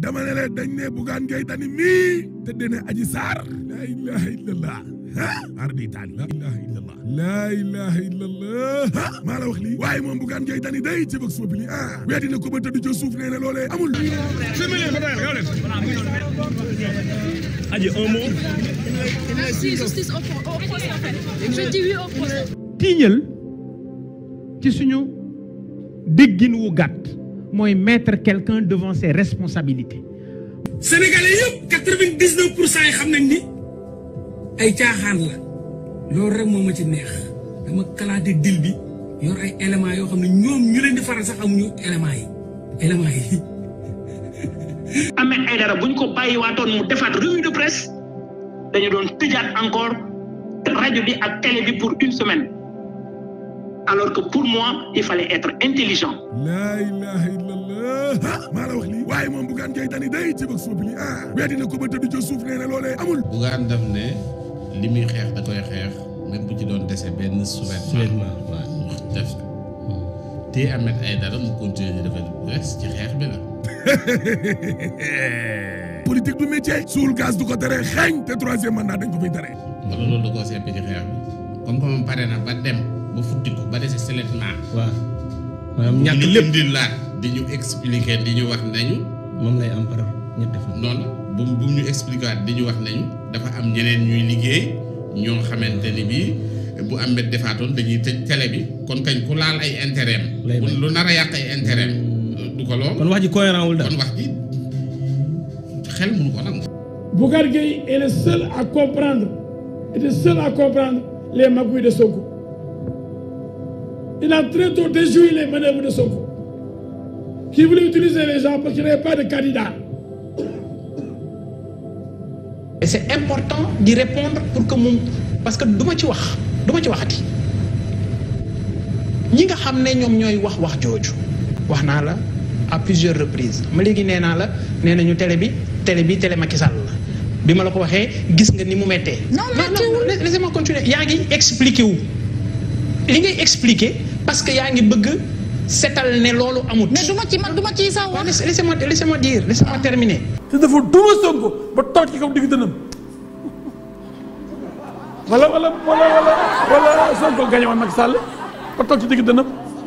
dama ne la dañ ne Bougane Gueye Dany mii te dene Adji Sarr la ilaha illallah ah ardi taali la ilaha illallah la ilaha illallah ah maa la wax lii waaye moom Bougane Gueye Dany day ci Vox Populi ah weddi na ko ba tëdd ca suuf nee na loolee amul Adji un mot. Merci, justice au, au procès en fait. Je dis oui au procès. tiiñal ci suñu déggin wu gàtt mooy mettre quelqu'un devant ses responsabilités Sénégalais yëpp quatre-vingt-dix-neuf pour cent yi xam nañ ni ay caaxaan la loolu rek moo ma ci neex dama kalaate dil bi yor ay éléments yoo xam ne ñoom ñu leen di faral sax amuñu éléments yi éléments yi. Ahmed Aïdara bu ñu ko bàyyiwaatoon mu defaat revue de presse dañu doon tëjaat encore rajo bi ak télé bi pour une semaine alors que pour moi il fallait être intelligent. la ilaha illallah ah maa la wax lii waaye moom Bougane Gueye Dany day ci Vox Populi ah weddi na ko ba tëdd ca suuf nee na loolee amul Bougane daf ne li muy xeex da koy xeex même bu ci doon dese benn sous-vêtement waaw ñu def te Ahmed Aïdara mu continuer di defal presse ci xeex bi la politique du métier suul gaz du ko tere xeeñ te troisième mandat dañ ko fiy tere wala loolu da koo seppi ci xeex bi comme que moom pare na ba dem ba futti ko ba dese seulement waaw maanaam ñàkk ñu lépp indi laat di ñu expliquer di ñu wax nañu moom lay am par ñetti fan. noonu bu bu ñu expliquer waat di ñu wax nañu dafa am ñeneen ñuy liggéey ñoo xamante ni bii bu am mbet defaatoon dañuy tëj télé bi kon kañ ku laal ay intérêt am Lay bañ. lu nar a yàq ay intérêt am du ko lool kon wax ji cohérent wul daal. kon wax ji xel mënu ko nangu Bougar Gueye est le seul à comprendre, est le seul à comprendre les magouilles de Sonko. Il a très tôt déjoui les manœuvres de Sonko, qui voulait utiliser les gens parce qu'il n'y avait pas de candidat. et c'est important d'y répondre pour que moom parce que du ma ci wax du ma ci waxati ñi nga xam ne ñoom ñooy wax wax jooju wax naa la à plusieurs reprises ma léegi nee naa la nee nañu télé bi télé bi télé Macky Sall la bi ma la ko waxee gis nga ni mu mettee Non, méttiwul. non laissez-moi continuer yaa ngi expliqué wu li ngay expliqué parce que yaa ngi bëgg setal ne loolu amut Mais du ma ci man du ma ci sax waaw wax. laisse- laissez-moi laissez-moi dire laissez-moi terminer te dafa duma Sonko ba toog ci kaw digg dënam wala wala wala wala wala Sonko gagné woon Macky Sall ba toog ci digg dënam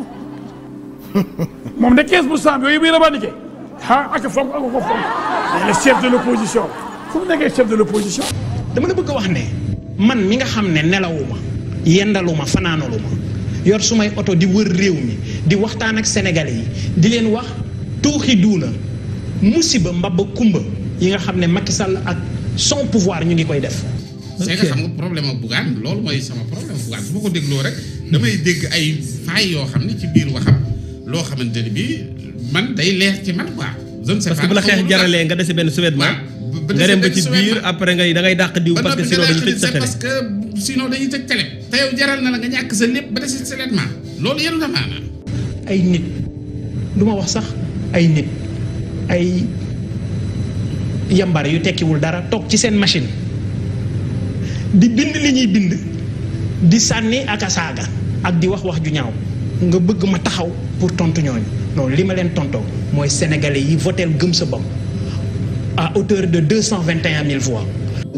moom de 15 pour cent yooyu muy revendiqué ah ak fonk ak ko fonk mais le chef de l'opposition fu mu nekkee chef de l'opposition dama la bëgg a wax ne man mi nga xam ne nelawuma yendaluma fanaanaluma yor sumay oto di wër réew mi di waxtaan ak sénégalais yi di leen wax tuuxi duuna musiba mbabba kumba yi nga xam ne Macky Sall ak son pouvoir ñu ngi koy def c'est que xam nga problème ak Bougane loolu mooy sama problème Bougane bu ma ko dégloo rek damay dégg ay failles yoo xam ne ci biir waxam loo xamante ni bii man day leer ci man quoi je ne sais parce pas que bu la xeex xamul jaralee nga dese benn sous-vêtement waaw ba nga dem ba dese ci benn biir sous-vêtement. après ngay da ngay dàq diw ba parce que noppi sinon nga dañu tëj sa c'est télé parce que sinon dañuy tëj télé te yow jaral na la nga ñàkk sa lépp ba dese sa vêtement loolu yenu na maanaam ay nit du ma wax sax ay nit ay yambar yu tekkiwul dara toog ci seen machine di bind li ñuy bind di sànni ak a saaga ak di wax wax ju ñaaw nga bëgg ma taxaw pour tontu ñooñu non li ma leen tontoo mooy sénégalais yi voteel gëm sa bopp à hauteur de deux cent vingt et un mille voix.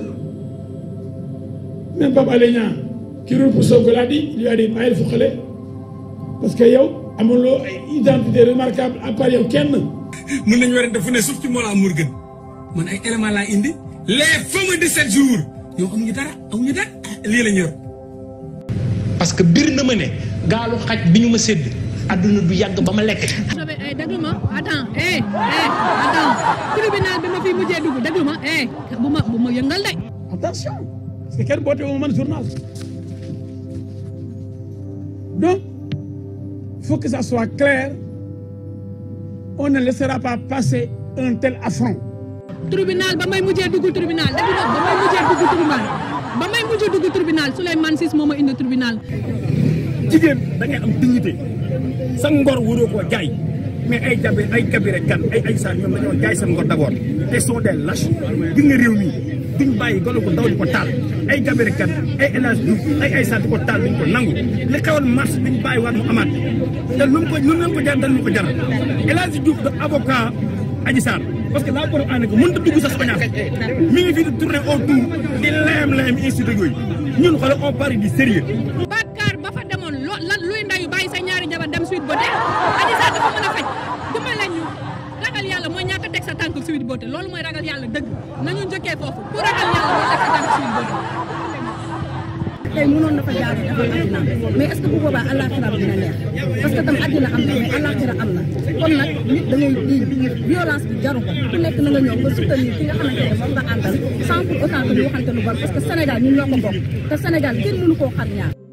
même Pape Alé Niang qui roule pour Sonko l'a dit il lui a dit bàyyil fu xale parce que yow amuloo ay identité remarquable à part yow kenn mën nañu werante fu ne suuf ci Mollah Morgun man ay éléments laa indi les fameux 17 jours yow amuñu dara amuñu dara lii la ñu yor. parce que bir na ma ne gaalu xaj bi ñu ma sédd àdduna du yàgg ba ma lekk. Sobe eh déglu ma attends eh eh attends tribunal bi ma fi mujjee dugg déglu ma eh bu ma bu ma yëngal de. attention parce que kenn boote wu ma man journal donc il faut que ça soit clair on ne laissera pas passer un tel affront tribunal ba may mujjee dugg tribunal déglu ma ba may mujjee dugg tribunal ba may mujjee dugg tribunal Souleymane Ciss moo ma indi tribunal. jigéen da ngay am dignité sa ngor waroo koo jaay mais ay jabe ay kabire kan ay ay saa ñoom dañoo jaay seen ngor d'abord te sont des lâches gis nga réew mi duñ bàyyi golo ko ndaw di ko taal ay kabire kan ay El Hadj Diouf ay ay saa di ko taal duñ ko nangu li xewal mars duñ bàyyi waat mu amaat te lu mu ko lu mu ko jar dañ ko jaral El Hadj Diouf de avocat Adji Sarr parce que la preuve en est que mënut a dugg sax Sagna mi ngi fii di tourner autour di layam layam institut yooyu ñun xoolal on parle du sérieux Bakar ba fa demoon lo lan luy ndayu bàyyi sa ñaari jabar dem suite beauté Adji Sarr dafa mën a faj dimbale ñu ragal yàlla mooy ñàkk a teg sa tànk suite beauté loolu mooy ragal yàlla dëgg nañu njëkkee foofu ku ragal yàlla mooy teg sa tànk suite beauté tey mënoon na fa jaaree defal àddina mais est-ce que bu boobaa àllaaxira dina neex parce que tam àddina am na mais àllaaxira am na kon nag nit da ngay diin violence bi jaru ko ku nekk na nga ñëw nga soutenir ki nga xamante ne moom nga àndal sans pour autant que ñu waxante lu bon parce que Sénégal ñun ñoo ko bokk te Sénégal kenn mënu koo xam ñaar